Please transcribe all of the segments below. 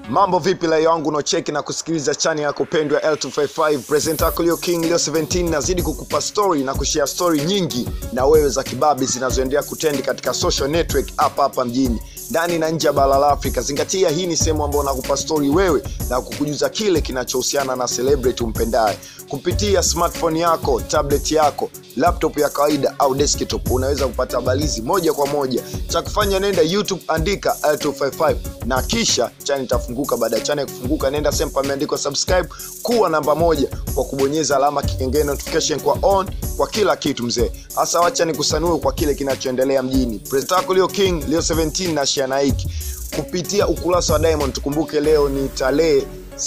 mambo vipi layo wangu unaocheki na kusikiliza chani yako pendwa l255 present yako leo king leo 17 nazidi kukupa story na kushare story nyingi na wewe za kibabi zinazoendelea kutendi katika social network hapa hapa mjini ndani na nje ya bara la afrika zingatia hii ni sehemu ambayo nakupa stori wewe na kukujuza kile kinachohusiana na celebrity umpendaye kupitia smartphone yako tablet yako laptop ya kawaida au desktop unaweza kupata habarizi moja kwa moja cha kufanya nenda youtube andika l255 na kisha chani itafunguka baada ya chani kufunguka nenda sehemu pameandikwa subscribe kuwa namba moja kwa kubonyeza alama kikengele notification kwa on kwa kila kitu mzee hasa wacha nikusanue kwa kile kinachoendelea mjini presentako leo king leo 17 na shianaiki kupitia ukurasa wa diamond tukumbuke leo ni tarehe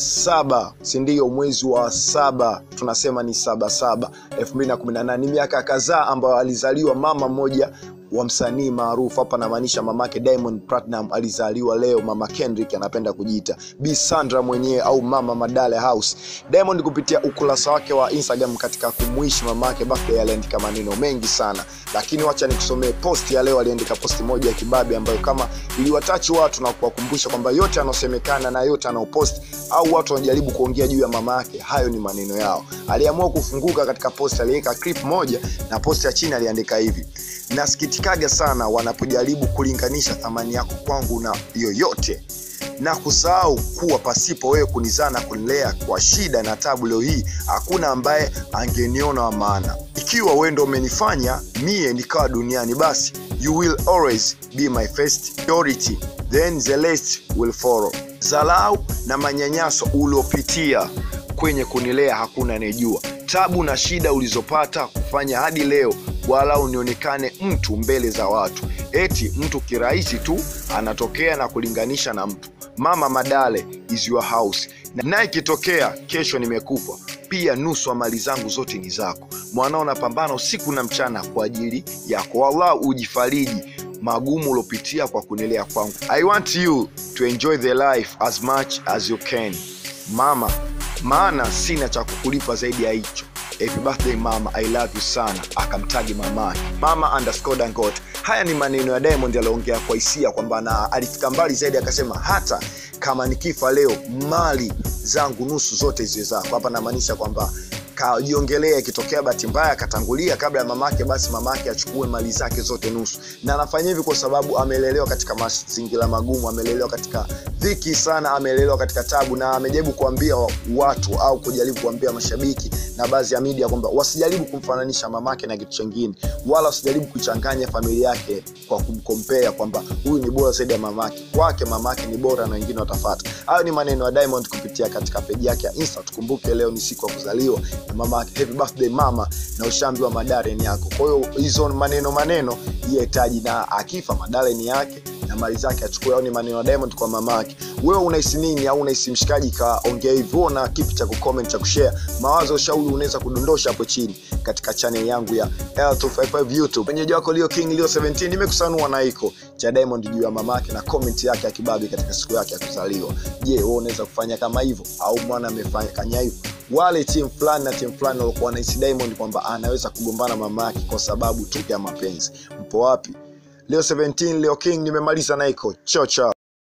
saba sindio mwezi wa saba tunasema ni saba saba 218 ni miaka kadhaa ambayo alizaliwa mama mmoja wa msanii maarufu hapa namaanisha mamake diamond platinum alizaliwa leo mama kendrick anapenda kujiita b sandra mwenyewe au mama madale house diamond kupitia ukurasa wake wa instagram katika kumwishi mamake birthday aliandika maneno mengi sana lakini wacha nikusomee post ya leo aliandika posti moja ya kibabi ambayo kama iliwatachi watu na kuwakumbusha kwamba yote anaosemekana na yote anaopost au watu wanajaribu kuongea juu ya mama yake hayo ni maneno yao aliamua kufunguka katika post aliweka clip moja na post ya chini aliandika hivi nasikitikaga sana wanapojaribu kulinganisha thamani yako kwangu na yoyote na kusahau kuwa pasipo wewe kunizaa na kunilea kwa shida na tabu leo hii hakuna ambaye angeniona wa maana ikiwa wewe ndo umenifanya mie nikawa duniani basi you will always be my first priority then the rest will follow zalau na manyanyaso uliopitia kwenye kunilea hakuna anayejua tabu na shida ulizopata kufanya hadi leo wala unionekane mtu mbele za watu eti mtu kirahisi tu anatokea na kulinganisha na mtu mama madale is your house na ikitokea kesho nimekufa pia nusu wa mali zangu zote ni zako mwanao napambana usiku na mchana kwa ajili yako wallah ujifariji magumu uliopitia kwa kunilea kwangu i want you to enjoy the life as much as you can mama maana sina cha kukulipa zaidi ya hicho happy birthday mama i love you sana akamtagi mamake mama underscore dangot haya ni maneno ya diamond aliongea kwa hisia kwamba na alifika mbali zaidi akasema hata kama nikifa leo mali zangu nusu zote ziwe zako hapa namaanisha kwamba kajiongelea ikitokea bahati mbaya akatangulia kabla ya mamake basi mamake achukue mali zake zote nusu na anafanya hivi kwa sababu amelelewa katika mazingira magumu amelelewa katika dhiki sana amelelewa katika tabu na amejaribu kuambia watu au kujaribu kuambia mashabiki na baadhi ya media kwamba wasijaribu kumfananisha mamake na kitu chengine wala wasijaribu kuchanganya familia yake kwa kumkompea kwamba huyu ni bora zaidi ya mamake kwake mamake ni bora na wengine watafata hayo ni maneno ya diamond kupitia katika peji yake ya insta tukumbuke leo ni siku ya kuzaliwa na mama yake happy birthday mama na ushambi wa madare ni yako kwa hiyo hizo maneno maneno hitaji na akifa madare ni yake na mali zake achukue au ni maneno ya diamond kwa mama yake wewe unahisi nini au unahisi mshikaji kaongea hivyo na kipi cha kucomment cha kushare mawazo ushauri unaweza kudondosha hapo chini katika channel yangu ya L255 YouTube. Mwenyeji wako Leo King Leo 17 nimekusanua na iko cha Diamond juu ya mamake na comment yake ya kibabi katika siku yake ya kuzaliwa. Je, wewe unaweza kufanya kama hivyo au mwana amefanya kanya hivyo? Wale timu fulani na timu fulani walikuwa wanahisi Diamond kwamba anaweza kugombana mama yake kwa sababu tu ya mapenzi. Mpo wapi? Leo 17 Leo King nimemaliza na iko. Chao chao.